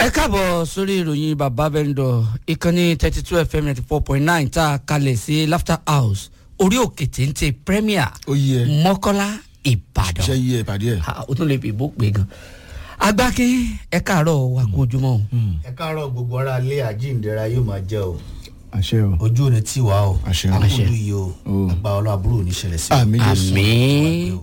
ẹ káàbọ̀ sórí ìròyìn bàbá vendor ìkànnì thirty two fm ninety four point nine tá a kalẹ̀ sí laughter house orí òkè téńté premier ó yẹ mọ́kọ́lá ìbàdàn ṣe yẹ ìpàdé ẹ. Ah, o tún lè fi ìbò pé gan agbákin ẹ káàárọ̀ wà kó ojúmọ́ o ẹ káàárọ̀ gbogbo ara ilé àjíǹdẹ̀ra yóò máa jẹ́ o àṣẹ o. ojú ò ní tì wá o Àṣẹ. àkúrú yìí o O. àgbà ọlọ́ àbúrò ò ní ṣẹlẹ̀ sí o. àmì jésù. àmín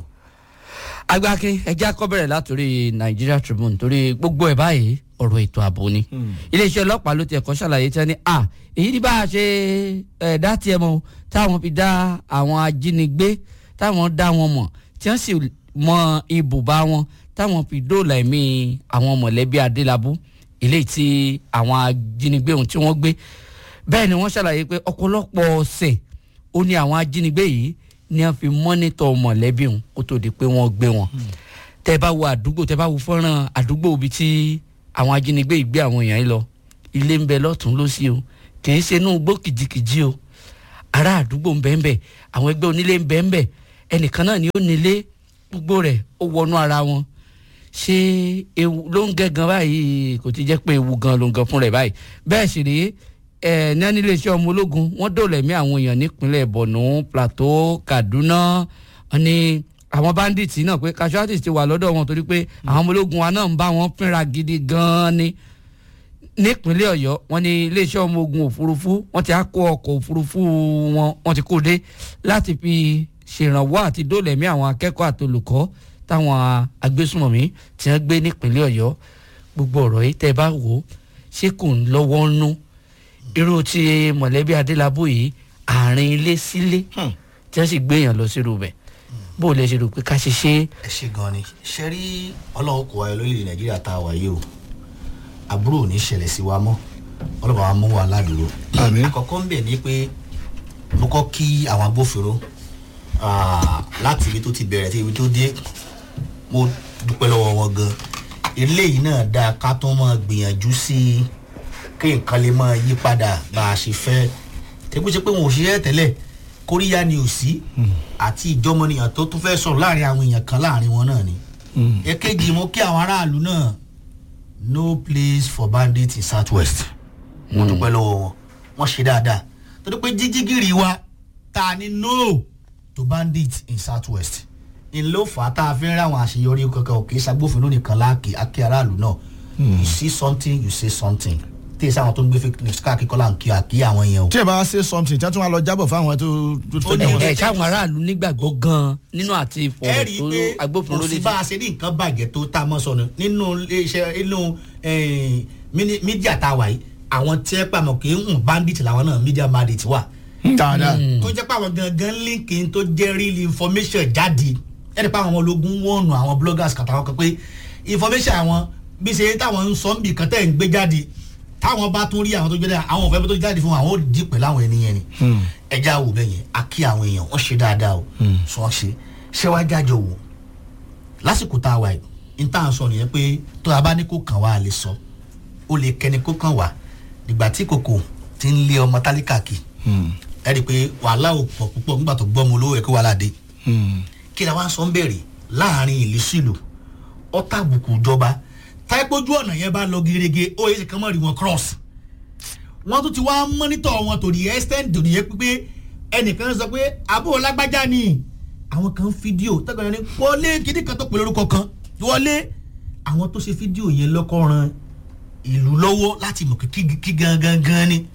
agbákin ẹ já kọ́ bẹ̀rẹ̀ látòrí nigeria tribune torí gbogbo ẹ̀ báyìí ọ̀rọ̀ ètò ààbò ni iléeṣẹ́ ọlọ́pàá ló ti ẹ̀kọ́ ṣàlàyé tí wọ́n ní à èyí ni bá a ṣe ẹ̀ dá tiẹ̀ mọ́ o, táwọn fi dá àwọn ajínigbé táwọn dá wọn mọ̀ tí wọ́n sì mọ ibùba wọn táwọn fi dóòlà ẹ̀mí àwọn mọ̀lẹ́bí adélábù eléyìí tí àwọn ajínigbé ohun tí wọ́n gbé bẹ́ẹ̀ ni wọ́n ṣàlàyé pé ọ̀pọ̀lọpọ̀ ọ̀sẹ̀ ó ní àwọn ajínigbé yìí ni wọ́n fi mọ́nítọ̀ mọ̀lẹ́bí wọn kó tó di pé wọ́n gbé wọn tẹ́ bá wo àdúgbò tẹ́ bá wo fọ́nrán àdúgbò ibi tí àwọn ajínigbé yìí gbé àwọn èèyàn yìí lọ ilé ń bẹ lọ́tún lọ́sí o kì í ṣe inú igbó kìjikìji o ará àdúgbò ń bẹ ń bẹ àwọn ẹgbẹ́ onílé ń bẹ ń bẹ ẹnìkan náà ni ó nílé gbogbo rẹ̀ ó wọnú ara wọn ṣé ewu ló ń gẹ́ gan báyìí kò ti jẹ́ pé ewu gan ló ń gan fún rẹ̀ báyìí bẹ́ẹ̀ sì rèé ẹ̀ ní iléeṣẹ́ ọmọ ológun wọ́n dòlẹ̀ mí àwọn èèyàn nípínlẹ̀ borno plateau kaduna wọ́n ní àwọn bandits náà pé casualties ti wà lọ́dọ̀ wọn torí pé àwọn ọmọ ológun wa náà ń bá wọn fínra gidi gan-an ni nípínlẹ̀ ọ̀yọ́ wọ́n ní iléeṣẹ́ ọmọ ogun òfurufú wọ́n ti á kó ọkọ̀ òfurufú wọn wọ́n ti kó dé láti fi ṣèrànwọ́ àti dólẹ̀mí àwọn akẹ́kọ̀ọ́ àtolùkọ́ táwọn agbésùmọ̀mí tí wọ́n gbé nípínlẹ̀ ọ̀yọ́ gbogbo ọ̀rọ̀ yìí tẹ́ ẹ bá wò ó ṣé kò ń lọ́wọ́ nú irú ti mọ̀lẹ́bí adélábù yìí àárín ilé sílé tí wọ́n sì gbé èèyàn lọ sírú bẹ̀ bó o lè ṣe rò pé ká ṣe ṣe é ẹ ṣe gan ni ṣe rí ọlọ́run kò wáyé lórílẹ̀ nàìjíríà tá a wà yìí o àbúrò ò ní ṣẹlẹ̀ sí wa mọ́ ọlọ́pàá wa mú wa ládùúró. Àmín. àkọ́kọ́ ń bẹ̀ ni pé mo kọ́ kí àwọn agbófinró ah, láti ibi tó ti bẹ̀rẹ̀ sí ibi tó dé mo dúpẹ́ lọ́wọ́ wọn gan eléyìí náà dáa ká tó máa gbìyànjú sí i kí nǹkan lè máa yí padà bá a ṣe fẹ́ tẹ́gbẹ́ ṣe pé wọn ò ṣiṣẹ́ tẹ́lẹ̀ kóríyá ni ò sí àti ìjọmọnìyàn tó tún fẹ́ sọ̀rọ̀ láàrin àwọn èèyàn kan láàrin wọn náà ni èkejì mo kí àwọn aráàlú náà no place for bandits in south west mo dúpẹ́ lọ́wọ́ wọn wọ́n ṣe dáadáa torí pé jíjígìrì wa ta ni no to bandits in south west ni ló fà á tá a fi ń ráwọn àṣeyọrí kankan òkè ṣàgbófinró nìkan láàkì akí aráàlú náà you see something you say something tí èsì àwọn tó ń gbé fake news káàkiri kọ́lá ń kí àkí àwọn yẹn o. tí ẹ bá ṣe something tí wọ́n tún wá lọ jábọ̀ fáwọn tó tó Ó ní fẹ́ ẹ- ẹ ṣáwọn aráàlú nígbàgbọ́ gan-an nínú àti ẹ ìfọ̀rọ̀ rí tó i pé agbófinró kò sí létí. bá a ṣe ní nǹkan bàjẹ́ tó tá a mọ́ sọnù nínú iléeṣẹ́ inú eh, mini- mídíà tá a wà yìí àwọn tí ẹ pàmò kì í hùn bandit làwọn náà mídíà bandit wà dáadáa. tó jẹ́ pé àwọn gangan líǹkì tó jẹ́ real information jáde ẹni pé àwọn ológun wọ̀nù àwọn bloggers kàtàwọn kan pé information àwọn bí ṣe táwọn ń sọ níbi kan tẹ̀ ń gbé jáde táwọn bá tún rí àwọn tó jáde àwọn òfẹ́ tó jáde fún wọn àwọn ò dì pẹ̀lú àwọn ènìyàn ni ẹja wò bẹ́ẹ̀ yẹn a kí àwọn èèyàn wọ́n ṣe dáadáa o sọ wọ́n ṣe ṣé wàá jájọ wò lásìkò tá a wà yìí n tá à ń sọ nìyẹn pé tó a bá ní kó kàn wá a lè sọ ó lè kẹni kó kàn wá nígbà tí kòkò ti ń lé ọmọ tálíkà kì ẹ rí i pé wàhálà ò pọ̀ púpọ̀ nígbà tó gbọ́ ọmọ olówó ẹ̀ kó wàhálà dé kí ni wọ́n sọ ń bẹ̀rẹ̀ láàrin ìlú sílù ọ̀tá àbùkù ìjọba táìpójú ọ̀nà yẹn bá lọ gerege ó yẹ kí wọ́n rí wọn cross wọ́n tún ti wá mọ́nítọ̀ wọn tó di extent tó di yẹ pé ẹnìkan sọ pé àbúrò lágbájá ni àwọn kan fídíò tẹ́gbọ̀n ní wọlé kíní kan tó pè lórúkọ kan wọlé àwọn tó ṣe fídíò yẹn lọ́kọ́ ran ìlú lọ́wọ́ láti mọ̀ kí kí gangan gan ni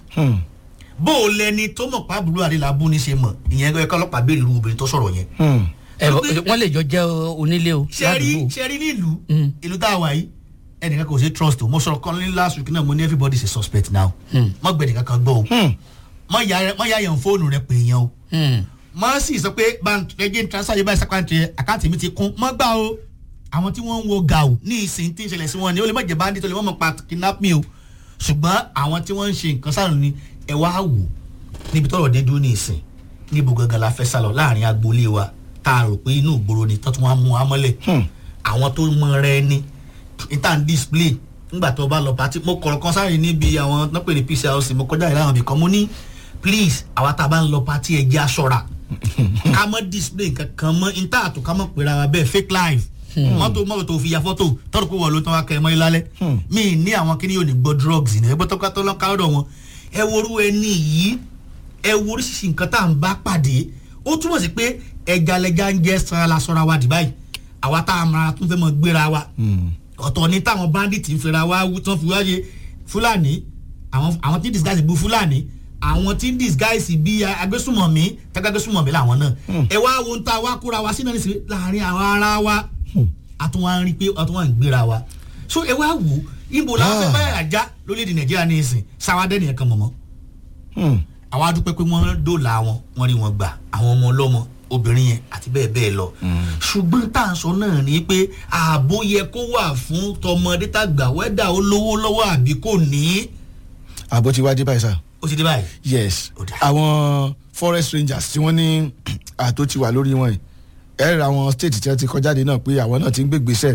bó o lẹni tó mọ̀ pàbùrù àdìlábù ní ṣe mọ̀ ìyẹn ẹ̀ka ọlọ́pàá béèrè irú obìnrin tó sọ̀rọ̀ yẹn ẹ bọ- wọ́n lè jọ jẹ́ onílé o sẹ́rí ládùúgbò. sẹ́rí nílùú Mm. ìlú tá a wà yìí ẹnìkan kò ṣe trust o mo sọ̀rọ̀ kan ní last week náà mo ní everybody is a suspect now mọ gbẹ̀dẹ̀ kankan gbọ́ o mọ ya mọ ya yẹn fóònù rẹ pè yẹn o Hmm. mọ sì sọ pé bàǹtẹ̀jẹ̀ transfer yìí báyìí sàkáǹtì rẹ àkáǹtì mi ti kún mọ gbà o àwọn tí wọ́n ń wo gàù ní ìsìn tí ń ṣẹlẹ̀ sí wọn ni ó lè má jẹ́ bandit ó lè má mọ̀ pa kidnap me o ṣùgbọ́n àwọn tí wọ́n ń ṣe nǹkan sáà ni ẹ wá wò níbi tọ́rọ̀ dé dúró ní ìsìn níbo gangan la fẹ́ sálọ láàrin agboolé wa tá a rò pé inú ìgboro ni tọ́tún wá mú wa mọ́lẹ̀ àwọn tó mọ rẹ ní ìtàn display nígbà tó bá lọ pàtí mo kọ̀rọ̀ kan sáré níbi àwọn nápẹ̀ ní pclc mo kọjá ìlànà ibìkan mo ní please àwa tá a bá ń lọ pàtí ẹ jẹ́ aṣọra ká mọ́ display kankan mọ́ ìtàn àtò ká mọ́ pera wa bẹ́ẹ̀ fake life mọ́tò mọ́tò tó fi ya fọ́tò tọ́rọ pé wọ́n ló tán wá kẹ́ ẹ mọ́ ilé alẹ́ mi ní àwọn kíní yóò ní gbọ́ drugs ní ẹgbẹ́ tọ́ka tó lọ́ka ọ̀dọ̀ wọn ẹ worú ẹni yìí ẹ wo oríṣiríṣi nǹkan tá à ń bá pàdé ó túmọ̀ sí pé ẹja lẹja ń jẹ́ sanra la sọ́ra wa dìbáyì àwa tá a mara tún fẹ́ mọ gbéra wa ọ̀tọ̀ ni táwọn bandit ń fẹ́ra wa wú tán fi wáyé fúlàní àwọn àwọn tí disguise bu fúlàní àwọn tí disguise bí agbésùmọ̀mí tẹ́gbẹ́gbésùmọ̀mí làwọn náà ẹ wá wo ń ta wá kóra wa sínú ẹ̀sìn láàrin àwọn ara wa àtúnwá ń rí pé àtúnwá ń gbéra wa so ẹ wá wò ibo làwọn fẹ́ báyà ajá lórílẹ̀‐èdè nàìjíríà ní ìsìn sáwádẹ́ nìyẹn kan mọ̀mọ́ àwa dúpẹ́ pé wọ́n dóòlà wọn wọ́n rí wọn gbà àwọn ọmọ ọlọ́mọ obìnrin yẹn àti bẹ́ẹ̀ bẹ́ẹ̀ lọ ṣùgbọ́n tá à ń sọ náà ni pé ààbò yẹ kó wà fún tọmọdé tàgbà wẹ́dà ó lówó lọ́wọ́ àbí kò ní. àbó ti wá dé báyìí sá. ó ti dé báyìí. yes Ó dáa. àwọn forest rangers tí wọ́n ní àtó ti wà lórí wọn yìí ẹ ra àwọn state tí wọ́n ti kọjáde náà pé àwọn náà ti ń gbégbèsè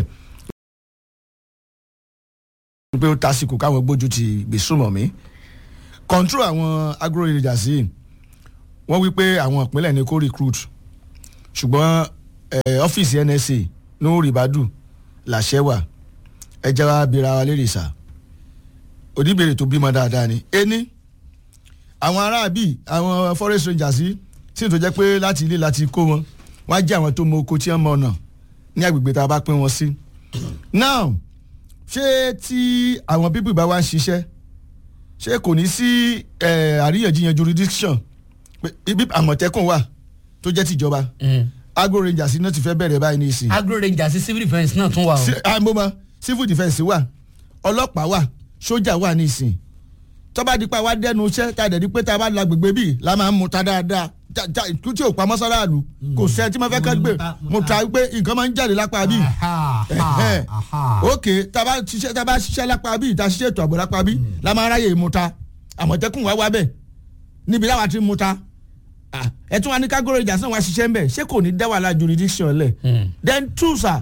pé ó tásìkò káwọn gbójú ti gbèsùmọ̀ mí control àwọn agro rangers yìí wọ́n wí pé àwọn ìpínlẹ̀ ní kó recruit ṣùgbọ́n eh, ọ́fíìsì nsa ní ribadu làṣẹ wà ẹ jẹ́ wá bira wa lérè sá oníbèrè tó bímọ dáadáa ni ení àwọn aráàbí àwọn forest rangers yìí tí n tó jẹ́ pé láti ilé láti kó wọn wọ́n á jẹ́ àwọn tó mọ oko tí wọ́n mọ ọ̀nà ní agbègbè tá a bá pín wọn sí. now ṣé tí àwọn pípì bá wá ń ṣiṣẹ́ ṣé kò ní sí eh, àríyànjiyàn jurisdiction pé ibi àmọ̀tẹ́kùn wà tó jẹ́ tìjọba agro rangers náà ti fẹ́ bẹ̀rẹ̀ báyìí ní ìsìn agro rangers sí civil defence náà tún wà o. sí- ah, mo mọ civil defence wà ọlọ́pàá wà sójà wà nísìn tọ́ba dípa wá dẹ́nu iṣẹ́ tá a dẹ̀ di pé tá a bá la gbègbè bíi la máa ń mu ta dáadáa já- já- kú tí ò pa mọ́sálàlú kò sẹ́ tí mo fẹ́ ká gbé mo ta pé nǹkan máa ń jáde lápá bíi Ẹ̀hẹ́n. ok tá a bá ṣiṣẹ́ tá a bá ṣiṣẹ́ lápá bíi tá a ṣiṣẹ́ ètò ààbò lápá bíi la máa ráyè mu ta àmọ̀tẹ́kùn wá wá bẹ̀ níbi láwa ti mu ta Ah, ẹ tún wá ní kágóró ìjà sàn wá ṣiṣẹ́ ń bẹ̀ ṣé kò ní dá wàhálà jurisdiction lẹ̀ then two sir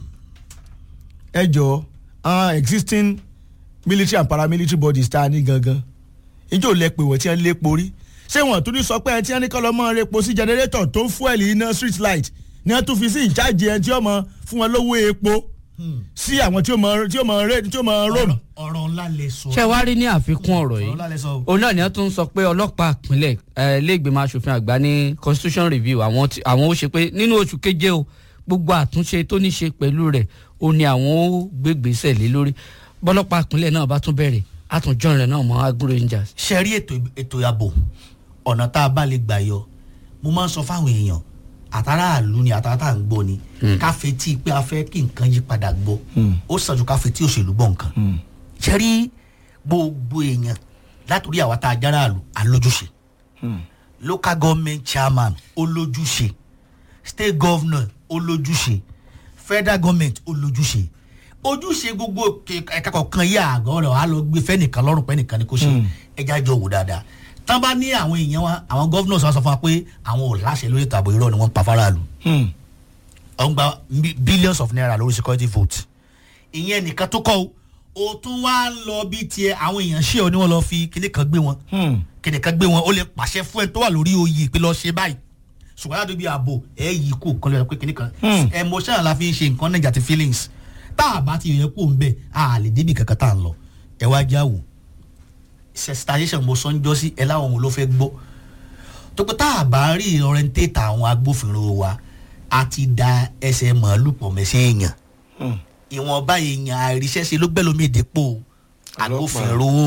ẹ jọ àwọn existing military and paramilitary bodies tá a ní gangan ìjọ lẹ pé wọ́n ti ń lépo rí ṣé wọ́n tún ní sọ pé ẹ ti ń ní kọ́ lọ́mọ repo sí generator tó ń fuel iná street light ni wọ́n tún fi sí ìjáde ẹ tí ó mọ fún wọn lówó epo sí àwọn tí ó mọ tí ó mọ rẹ tí ó mọ rome. ọ̀rọ̀ ńlá lè sọ. ṣé wàá rí ní àfikún ọ̀rọ̀ ọ̀rọ̀ yìí ńlá lè sọ. òun náà ni wọ́n tún sọ pé ọlọ́pàá ìpínlẹ̀ eh, iléègbèmọ̀ asòfin àgbà ní constitution review àwọn tí- àwọn ó ṣe pé nínú oṣù keje o gbogbo àtúnṣe tó ní ṣe pẹ̀lú rẹ̀ ó ní àwọn ó gbégbèsè lé lórí bọ́lọ́pàá ìpínlẹ̀ náà bá tún bẹ̀rẹ̀ àtúnjọ́ rẹ̀ náà mọ́ agro rangers. ṣe rí ètò ètò ààbò ọ̀nà tá a bá lè gbà yọ mo máa ń sọ fáwọn èèyàn àtàrà àlù ni àtàrà tá à ń gbọ́ ni ká fetí pé a fẹ́ kí nǹkan yí padà gbọ́ ó sàn ju ká fetí òṣèlú gbọ́ nǹkan ṣe rí gbogbo èèyàn látòrí àwa tá a jára àlù alójúṣe local government chairman olójúṣe state governor olójúṣe federal government olójúṣe ojúṣe gbogbo ke- ẹ̀ka kọ̀ọ̀kan yí àgọ́ rẹ̀ wàá lọ gbé fẹ́nìkan lọ́rùn pẹ́nìkan ni kò ṣe ẹja jọ wò dáadáa tán bá ní àwọn èèyàn wa àwọn governors wa sọ fún wa pé àwọn ò láṣẹ lórí ètò ààbò irọ́ ni wọ́n ń pa faraàlú ọ̀n gba bi- billions of naira lórí security vote ìyẹn nìkan tó kọ́ o o tún wá ń lọ bí tiẹ̀ àwọn èèyàn ṣé ọ ni wọ́n lọ fi kíní kan gbé wọn kíní kan gbé wọn ó lè pàṣẹ fún ẹ tó wà lórí oyè pé lọ ṣe báyìí ṣùgbọ́n láti bí ààbò ẹ yí kó kan lọ pé kíní kan emotion la fi ń ṣe nǹkan negative feelings tá a bá ti yẹ kó ń bẹ a lè débi kankan tá a ń lọ ẹ wá já wò sensitization mo sọ ń jọ sí ẹ láwọn wo ló fẹ́ gbọ́ tó pé tá a bá rí orientate àwọn agbófinró wa a ti da ẹsẹ̀ màálù pọ̀ mẹ́sẹ̀ èèyàn ìwọ̀nba èèyàn àìríṣẹ́ṣe ló gbẹ́lómi ìdìpọ̀ agbófinró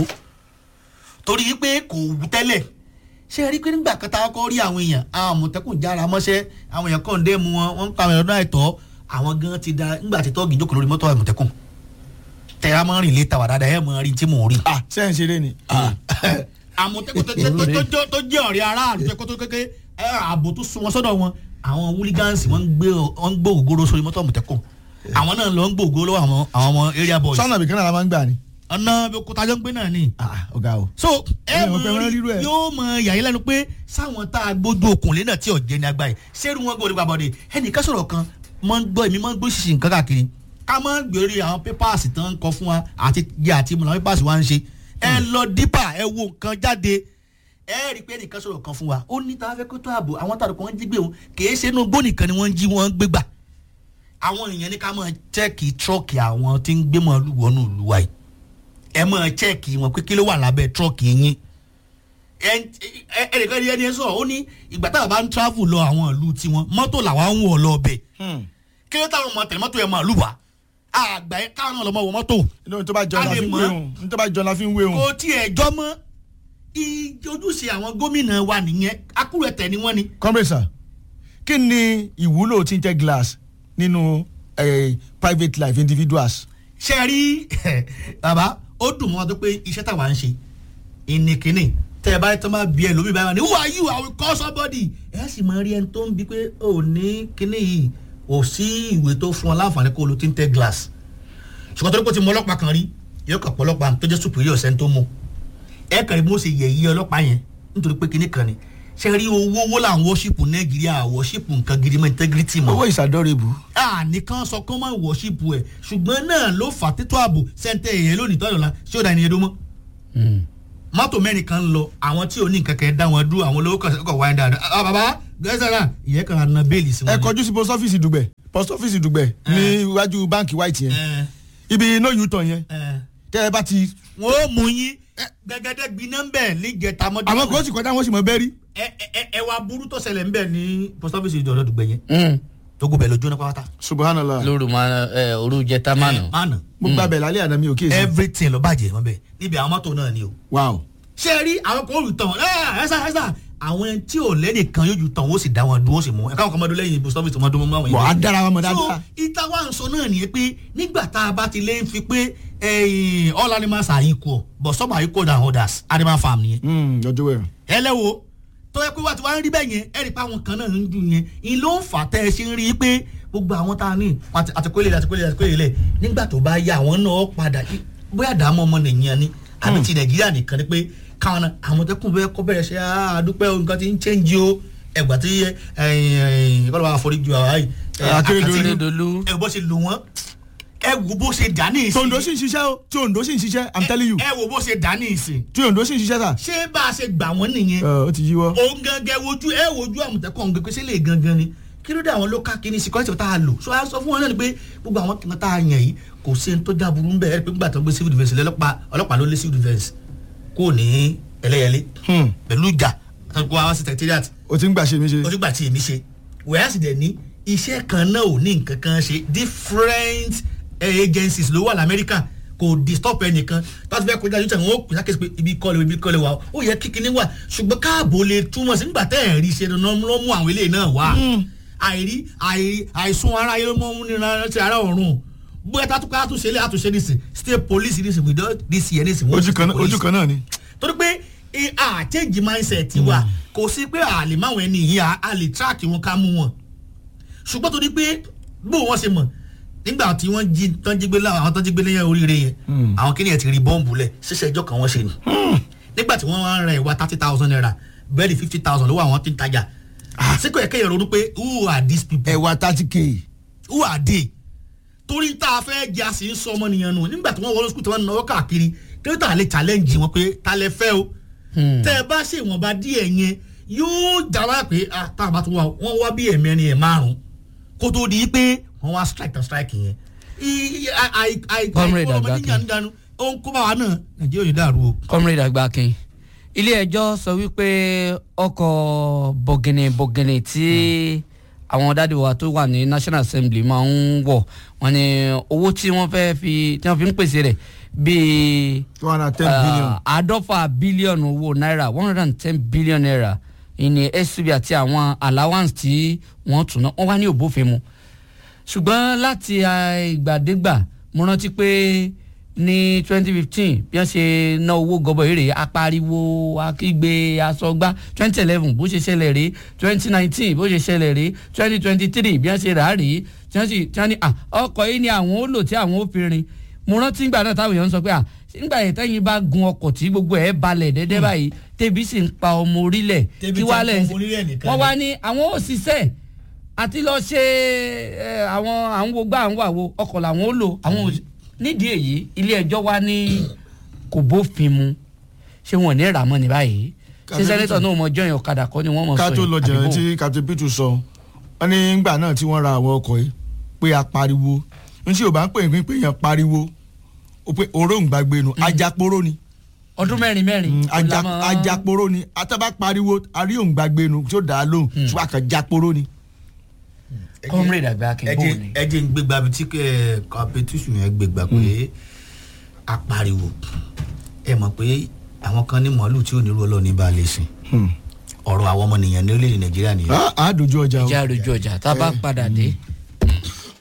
torí pé kò wú tẹ́lẹ̀ ṣé ẹ rí pé nígbà kan tá a kọ́ rí àwọn èèyàn àwọn àmọ̀tẹ́kùn jára mọ́ṣẹ́ àwọn èèyàn kàn dé mu wọn wọ́n ń pa àwọn èèyàn náà àìtọ́ àwọn gan ti da nígbà tí tọ́ọ̀gì jókòó lórí mọ́tò àmọ̀tẹ́kùn tẹ̀ra mọ́ rìn létà wà dáadáa ẹ̀ mọ́ rí tí mò ń rí ah sẹ́yìn ṣeré ni. Ah. àmọ̀tẹ́kùn tó tó- tó- tó- tó jẹ́ ọ̀rẹ́ aráàlú tó kó tó kéke ẹ, ààbò tó sun wọn sọ́dọ̀ wọn àwọn hooligans wọ́n ń gbé wọ́n ń gbé ògóró sórí mọ́tò àmọ̀tẹ́kùn àwọn náà lọ ń gbé ògóró lọ́wọ́ àwọn àwọn ọmọ area boys sọ́nà ibìkan náà la máa ń gbà ni. ọ̀nà òkúta jọ ń gbé náà ni ah ọ̀gá o. so ẹ Ẹ mọ mọ̀ pé wọ́n rírú ẹ̀. yóò mọ yàyí lẹ́nu pé sáwọn tá a gbójú okùnlé náà tí ọ̀jẹ̀ ní agbáyé sẹ́rù wọn gbọ́dọ̀ gbàbọ̀dé ẹnìkan sọ̀rọ̀ kan mọ́ ń gbọ́ èmi mọ́ ń gbọ́ ṣìṣì nǹkan káàkiri ká mọ́ ń gbèrè àwọn pépàsì tán ń kọ fún wa àti jẹ́ àti mọ̀ àwọn pépàsì wa ń ṣe ẹ lọ dípà ẹ wo nǹkan jáde ẹ rí i pé ẹnìkan sọ̀rọ̀ kan fún wa ó ní tá a fẹ́ kó tó ààbò àwọn tàbí kan jí gbé wọn kì í ṣe inú gbó nìkan ni wọ́n ń jí wọn gbé gbà àwọn èèyàn ní ká máa chẹ́ẹ̀kì tírọ́ọ̀kì àwọn tí ń gbé màálù wọnú ìlú wa yìí ẹ máa chẹ́ẹ̀kì wọn pé kí ló wà lábẹ́ tírọ́ọ̀kì yín ẹnìkan ní ẹni ẹ sọ̀rọ̀ ó ní ìgbà táwọn bá ń travel lọ àwọn ìlú tiwọn mọ́tò làwọn ń wọ̀ lọ ọbẹ̀ kí ló táwọn ọmọ tẹ̀lé mọ́tò yẹn màálù wá àgbà yẹn káwọn náà lọ mọ wọ mọ́tò inú tó bá jọ A la lè fi ń mọ̀. wé òun ní tó bá jọ la fi ń wé òun. kò tiẹ̀ jọ mọ́ ojúṣe àwọn gómìnà wa nìyẹn akúrẹ̀tẹ̀ ni wọ́n ni comrade sir kí ni ìwúlò tinted glass nínú eh, private life individuals. ṣe rí bàbá ó dùn mọ́ wọn tó pé iṣẹ́ táwa ń ṣe ìnìkíní tẹ ẹ bá tọ́ máa bí ẹ lómi báyìí ní who are you i will call somebody ẹ sì máa rí ẹni tó ń bi pé ò ní kíní yìí ò sí ìwé tó fún ọ láǹfààní kó o lo tinted glass ṣùgbọ́n tó ní kó ti mọ ọlọ́pàá kan rí yóò kàn pọ̀ ọlọ́pàá tó jẹ́ superior sẹ́ni tó mú ẹ kàn rí bí wọ́n ṣe yẹ̀ yí ọlọ́pàá yẹn nítorí pé kíní kan ni ṣe rí owó owó làwọn worship nàìjíríà worship nǹkan gidi mọ́ integrity mọ́ owó ìsàdọ́rẹ̀bù. àníkan sọ kán máa wọ̀ṣípù ẹ̀ ṣùgbọ́n náà ló fà títú ààbò sẹ́ńtẹ̀ èyẹ lónìí tọ́jọ́ la ṣé ó da ènìyàn dó mọ́. mọ́tò mẹ́rin kan ń lọ àwọn tí ò ní nǹkan kẹ́ dá wọn dúró àwọn olówó kan kọ̀ wáyé dáadáa. ah bàbá gẹ́sàrà ìyẹn kan na bẹ́ẹ̀lì sí wọn. ẹ kọjú sí post office dùgbẹ̀ post office dùgbẹ̀ ní iwájú báǹkì white yẹn ẹ ibi iná yìí tàn yẹn ẹ tẹ ẹ bá ti. wọn ó mú yín gẹ́gẹ́dẹ́ gbiná ń bẹ̀ níjẹta mọ́jú. àwọn kò sì kọjá wọn sì mọ bẹ́ẹ̀ rí. ẹ ẹ ẹ wá burú tó ṣẹlẹ̀ ń bẹ̀ ní post office ìjọba dùgbẹ̀ yẹn tó gbọ́ bẹ̀ lójú náà pátá. subhanallah lóru ma ẹ òru jẹta mánu. ẹ mánu mo gba bẹ̀ lálẹ́ àná mi ò kíyèsí. everything ló bàjẹ́ wọn bẹ̀ níbi àwọn mọ́tò náà ni o. wow ṣé ẹ rí àwọn kan olùtàn ẹ ẹsà ẹsà àwọn tí ò lẹ́nìkan yóò ju tàn wọ́n sì dá wọn dúró sì mú ẹ káwọn kan máa dún lẹ́yìn ibùsọ̀ ọ́fíìsì máa dún mọ́ àwọn wà á dára wọn mọ so dáadáa. ìta wa ń sọ náà nìyẹn pé nígbà tá a bá ti lé ń fi pé ẹyìn all animals are equal but some are equal than others animal farm nìyẹn Hmm, ọjọ́ wẹ̀rọ. ẹlẹ́wo tó yẹ pé wá ti wá ń rí bẹ́ẹ̀ yẹn ẹ rí i pé àwọn kan náà ń dùn yẹn ìn ló ń fà tẹ́ ẹ ṣe ń rí i pé gbogbo àwọn tá a ní àti- àtikólé àtikólé àtikólé lẹ̀ nígbà tó bá yá àwọn náà padà bóyá dààmú ọmọ nìyẹn ni àbí ti nàìjíríà nìkan ni pé káwọn náà àwọn tẹkùn bẹ́ẹ̀ kọ́ bẹ̀rẹ̀ ṣe àdúpẹ́ o nǹkan ti ń chẹ́ǹjì o ẹgbà tí kọ́ ló bá foríjì àwọn àyè Akérédolú. ẹ bó ṣe lò wọ́n ẹ wo bó ṣe dà ní ìsìn tondo sì ń ṣiṣẹ́ o tí ondo sì ń ṣiṣẹ́ i'm telling you ẹ wo bó ṣe dà ní ìsìn tí ondo sì ń ṣiṣẹ́ sà. ṣé bá a ṣe gbà wọ́n nìyẹn ẹ, ó ti yíwọ́. òun gangan wojú ẹ wojú àmọ̀tẹ́kọ̀ ọ̀hún gbẹgbẹ́ sílẹ̀ gangan ni kí ló dé àwọn ló ká kíní security tá a lò so a sọ fún wọn náà ni pé gbogbo àwọn kan tá a yàn yìí kò sí ní tó já burú ń bẹ̀ ẹ́ pé nígbà tó ń gbé civil defence lé ọlọ́pàá ọlọ́pàá ló lé civil defence kò ní ẹlẹ́yẹlé Hmm, pẹ̀lú ìjà kó wá sí secretariat o ti ń gbà ṣe mi ṣe. onígbà tí èmi ṣe wẹ́ẹ́ sì dẹ̀ ní iṣẹ́ kan náà ò ní nǹkan kan ṣe different eh, agencies ló wà lamẹ́ríkà kò disturb ẹnìkan láti fẹ́ kọjá yóò tẹ̀ wọ́n ó pèsè àkẹ́sì pé ibi kọ́lé ibi kọ́lé wa ó yẹ kíkiní wà ṣùgbọ́n káàbò lè túmọ̀ sí nígbà tẹ́ ẹ̀ rí ṣe ló mú àwọn eléyìí náà wá àìrí àìrí àìsùn ara yẹn ló mọ́ mú nínú ti ara ọ̀run bóyá tátúkọ àtúnṣe lé àtúnṣe nísìn state police nísìn without this year nísìn wọ́n ojú kan náà police ojú kan náà ni. torí pé i- a change mindset wa kò sí pé a lè máwọn ẹni yìí a- a lè track wọn ká mú wọn ṣùgbọ́n torí pé bó wọ́n ṣe mọ̀ nígbà tí wọ́n jí tán jí gbé láwọn àwọn tán jí gbé lẹ́yìn oríire yẹn àwọn kìnìún yẹn ti rí bọ́ǹbù lẹ̀ ṣíṣe ẹjọ́ kan wọ́n ṣe ni nígbà tí wọ́n wá ń ra ìwà thirty thousand naira bẹ́ẹ̀ni fifty thousand lówó àwọn tí ń tajà síkò ẹ̀kẹ́ yẹn ronú pé who are these people ẹ̀wà thirty k. who are they torí tá a fẹ́ jẹ́ a sì ń sọ ọmọnìyàn nù nígbà tí wọ́n wọlé sukùl tí wọ́n náwó káàkiri kí ló tà lè challenge wọn pé ta lẹ fẹ́ o tẹ́ ẹ bá ṣe ìwọ̀nba díẹ̀ yẹn yóò dára pé ah tá a bá tún wá wọ́n wá bí ẹ̀mẹ́rin ẹ̀ márùn kó tó di pé wọ́n wá strike tán strike yẹn I- I- I- I- Comrade àìkú ọmọ Àgbàkin. níyànjú dànù ó ń kó bá wa náà nàìjíríà ò ní dàrú o. comrade agbakin ilé ẹjọ́ sọ wípé ọkọ̀ bọ̀gìnìbọ̀gìnì tí àwọn dáàdi wa tó wà ní national assembly máa ń wọ̀ wọ́n ní owó tí wọ́n fẹ́ fi tí wọ́n fi ń pèsè rẹ̀ bíi two hundred and ten billion. ah, àádọ́fà bílíọ̀nù owó náírà one hundred and ten billion naira ìní suv àti àwọn allowance tí wọ́n tún ná wọ́n wá ní òbófin mu ṣùgbọ́n láti ah, ìgbàdégbà mo rántí pé ní twenty fifteen bí wọ́n ṣe ná owó gọbọ èrè apariwo akígbe asọgbá twenty eleven bó ṣe ṣẹlẹ̀ rí twenty nineteen bó ṣe ṣẹlẹ̀ rí twenty twenty three bí wọ́n ṣe rà á rí tí wọ́n sì tí wọ́n ní à ọkọ̀ yìí ni àwọn ó lò tí àwọn ó fi rin mo rántí ìgbà náà táwọn èèyàn ń sọ pé à nígbà yẹn tẹ́yìn bá gun ọkọ̀ tí gbogbo ẹ̀ balẹ̀ dẹ́dẹ́ báyìí tẹ́bí sì ń pa ọmọ orílẹ̀ Tẹ́bí kí ti wàá ń pa lẹ̀ ọmọ orílẹ̀ nìkan wọ́n ni. wá ní àwọn òṣìṣẹ́ àti lọ ṣe ẹ, àwọn àwọn wo gbá àwọn àwo ọkọ̀ làwọn ó lò àwọn òṣì- nídìí èyí ilé ẹjọ́ wá ní kò bófin mu ṣé wọn ò ní rà mọ́ ní báyìí ṣé Kàtó sẹ́nẹ́tọ̀ náà mọ jọyìn ọ̀kadà kọ́ ni wọ́n mọ̀ sọ ká tó lọ yìí, jẹ̀rẹ̀ àbí bò? tí captain pitu sọ wọ́n ní ngbà náà tí wọ́n ra àwọn ọkọ̀ yìí pé a pariwo n tí o bá ń pè é pé èèyàn pariwo o pé òróǹgbàgbé nu ajaporo ni ọdún mẹ́rin mẹ́rin. Mm, kò aja- lámọ̀- ajaporo ni ataba pariwo aríòǹgbàgbé nu tí ó dà á lóhùn tí wàá kàn japoro ni. comrade Agbákin bò ní. ẹ jẹ́ ń gbégbá bí tí kọ́pẹ́tùsù yẹn gbégbá pé apariwo ẹ mọ̀ pé àwọn kan ní màálù tí ò ní rú ọlọ́ọ̀ni bá lè sìn ọ̀rọ̀ àwọn ọmọnìyàn ní orílẹ̀-èdè nàìjíríà nìyẹn. a dojú ọjà o. ìjà àròjù ọjà tá a bá padà dé